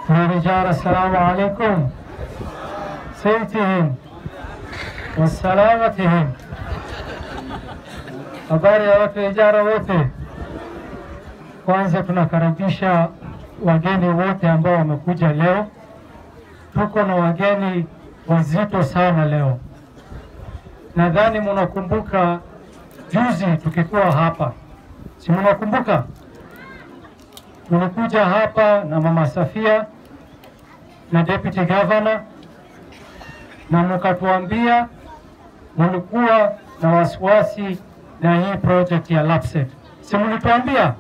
يا رجال السلام عليكم سيتهم والسلامتهم habari ya watu ijara wote. Kwanza tunakaribisha wageni wote ambao wamekuja leo. Tuko na wageni wazito sana leo. Nadhani mnakumbuka juzi tukikuwa hapa, si mnakumbuka? Tulikuja hapa na Mama Safia na Deputy Governor na mkatuambia mlikuwa na wasiwasi na hii project ya LAPSSET, si mlituambia?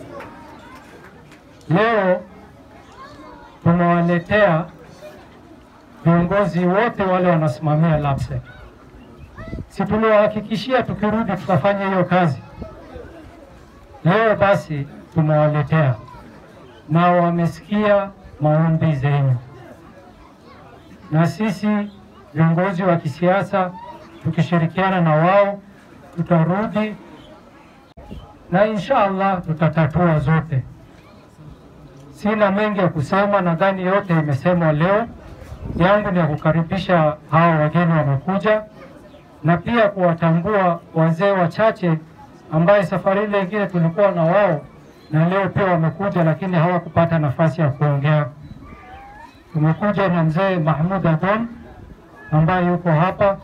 Leo tumewaletea viongozi wote wale wanasimamia LAPSSET, si tuliwahakikishia tukirudi tutafanya hiyo kazi. Leo basi tumewaletea na wamesikia maombi zenu, na sisi viongozi wa kisiasa tukishirikiana na wao tutarudi na insha Allah tutatatua zote. Sina mengi ya kusema, nadhani yote imesemwa leo. Yangu ni ya kukaribisha hawa wageni wamekuja, na pia kuwatambua wazee wachache ambaye safari ile ingine tulikuwa na wao na leo pia wamekuja, lakini hawakupata nafasi ya kuongea. Tumekuja na mzee Mahmud Adon ambaye yuko hapa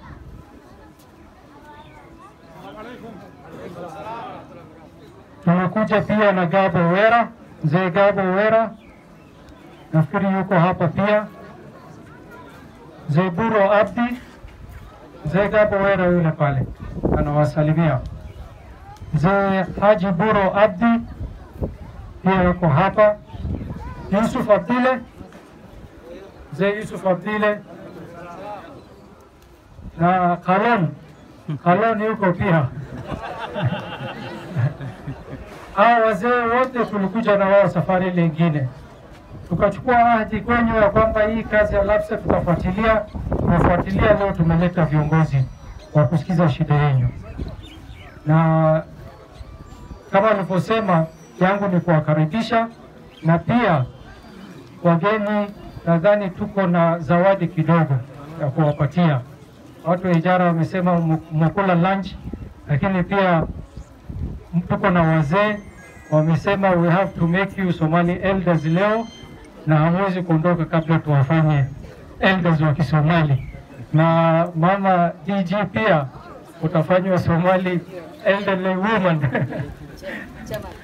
Tumekuja pia na Gabo Wera, mzee Gabo Wera nafikiri yuko hapa pia. Mzee Buro Abdi, mzee Gabo Wera yule pale anawasalimia. Mzee Haji Buro Abdi pia yuko hapa. Yusuf Abdile, mzee Yusuf Abdile na Kalon, Kalon yuko pia hao wazee wote tulikuja na wao safari ile ingine, tukachukua ahadi kwenyu ya kwamba hii kazi ya LAPSSET tutafuatilia. Tumefuatilia, leo tumeleta viongozi wa kusikiza shida yenu, na kama nilivyosema, yangu ni kuwakaribisha na pia wageni. Nadhani tuko na zawadi kidogo ya kuwapatia watu wa ijara. Wamesema mmekula lunch, lakini pia tuko na wazee wamesema we have to make you Somali elders leo, na hamwezi kuondoka kabla tuwafanye elders wa Kisomali. Na mama DG pia utafanywa Somali elderly woman